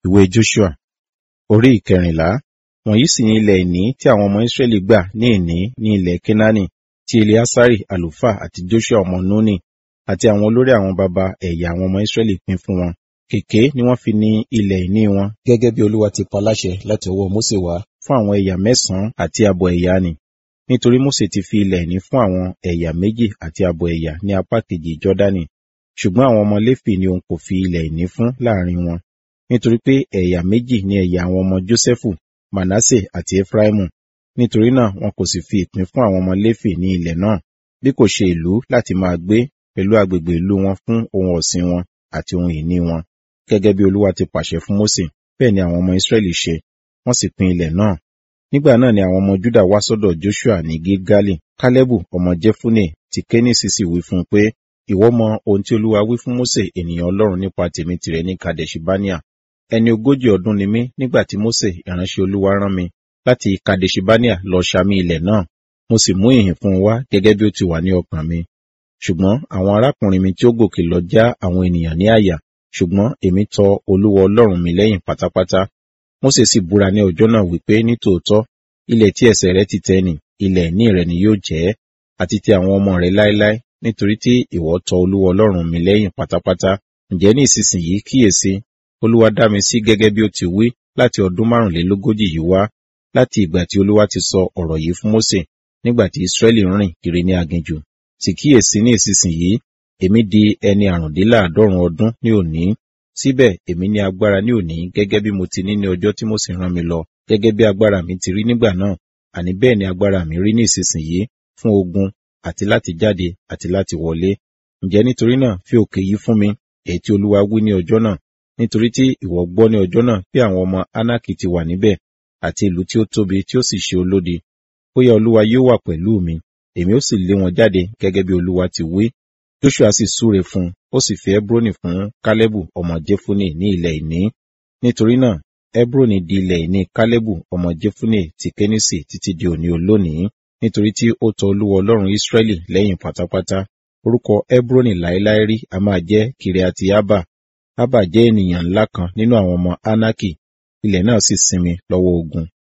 ìwé Joshua orí ìkẹrìnlá wọ̀nyí sì ni ilẹ̀ ìní tí àwọn ọmọ Israẹli gbà ní ìní ní ilẹ̀ Kénáánì tí Eleasari àlùfáà àti Joshua ọmọ Núnì àti àwọn olórí àwọn baba ẹ̀yà àwọn ọmọ Israẹli pín fún wọn kèké ni wọ́n fi ní ilẹ̀ ìní wọn gẹ́gẹ́ bí Olúwa ti pa láṣẹ láti ọwọ́ Mósè wá fún àwọn ẹ̀yà mẹ́sàn-án àti àbọ̀ ẹ̀yà nì nítorí Mósè ti fi ilẹ̀ ìní fún àwọn ẹ̀yà méjì àti àbọ̀ ẹ̀yà ní apá kejì Jọ́dánì ṣùgbọ́n àwọn ọmọ Léfì ni òun kò fi ilẹ̀ ìní fún láàrin wọn nítorí pé ẹ̀yà méjì ni ẹ̀yà àwọn ọmọ Jósẹ́fù Manasse àti Efraimu nítorí náà wọn kò sì fi ìpín fún àwọn ọmọ Léfì ní ilẹ̀ náà bí kò ṣe ìlú láti máa gbé pẹ̀lú agbègbè ìlú wọn fún ohun ọ̀sìn wọn àti ohun ìní wọn gẹ́gẹ́ bí Olúwa ti pàṣẹ fún Mósè bẹ́ẹ̀ ni àwọn ọmọ Ísírẹ́lì ṣe wọ́n sì pín ilẹ̀ náà nígbà náà ni àwọn ọmọ Júdà wá sọ́dọ̀ Joshua ní Gilgali Kálẹ́bù ọmọ Jefune ti Kénísì sì wí fún un pé ìwọ mọ ohun tí Olúwa wí fún Mósè ènìyàn Ọlọ́run nípa tèmi tìrẹ ní Kadeshibania ẹni ogójì ọdún ni mí nígbà tí Mósè ìránṣẹ́ Olúwa rán mi láti Kadeshibania lọ ṣàmì ilẹ̀ náà mo sì mú ìhìn fún un wá gẹ́gẹ́ bí ó ti wà ní ọkàn mi ṣùgbọ́n àwọn arákùnrin mi tí ó gòkè lọ já àwọn ènìyàn ní àyà ṣùgbọ́n èmi tọ Olúwa Ọlọ́run mi lẹ́yìn pátápátá Mósè sì búra ní ọjọ́ náà wípé nítòótọ́ ilẹ̀ tí ẹsẹ̀ rẹ ti tẹ̀ nì ilẹ̀ ìní rẹ ni yóò jẹ́ àti ti àwọn ọmọ rẹ láéláé nítorí tí ìwọ tọ Olúwa Ọlọ́run mi lẹ́yìn pátápátá ǹjẹ́ ní ìsinsìnyí kíyèsí Olúwa dá mi sí gẹ́gẹ́ bí ó ti wí láti ọdún márùnlélógójì yìí wá láti ìgbà tí Olúwa ti sọ ọ̀rọ̀ yìí fún Mósè nígbà tí Ísírẹ́lì rìn kiri ní aginjù sì kíyèsí ní ìsinsìnyí èmi di ẹni àrùndínláàádọ́rùn ọdún ní òní síbẹ̀ èmi ní agbára ní òní gẹ́gẹ́ bí mo ti ní ní ọjọ́ tí Mósè rán mi lọ gẹ́gẹ́ bí agbára mi ti rí nígbà náà àní bẹ́ẹ̀ ni agbára mi rí ní ìsinsìnyí fún ogun àti láti jáde àti láti wọlé ǹjẹ́ nítorí náà fi òkè yìí fún mi èyí tí Olúwa wí ní ọjọ́ náà nítorí tí ìwọ gbọ́ ní ọjọ́ náà bí àwọn ọmọ Ánákì ti wà níbẹ̀ àti ìlú tí ó tóbi tí ó sì ṣe olódi bóyá Olúwa yóò wà pẹ̀lú mi èmi ó sì lé wọn jáde gẹ́gẹ́ bí Olúwa ti wí Joshua sì súre fún un ó sì fi Hebroni fún Kálẹ́bù ọmọ Jefune ní ilẹ̀ ìní nítorí náà Hebroni di ilẹ̀ ìní Kálẹ́bù ọmọ Jefune ti Kénísì títí di òní olónìí nítorí tí ó tọ Olúwa Ọlọ́run Ísírẹ́lì lẹ́yìn pátápátá orúkọ Hebroni láéláé rí a máa jẹ́ Kiriati Abba Abba jẹ́ ènìyàn ńlá kan nínú àwọn ọmọ Anaki ilẹ̀ náà sì sinmi lọ́wọ́ ogun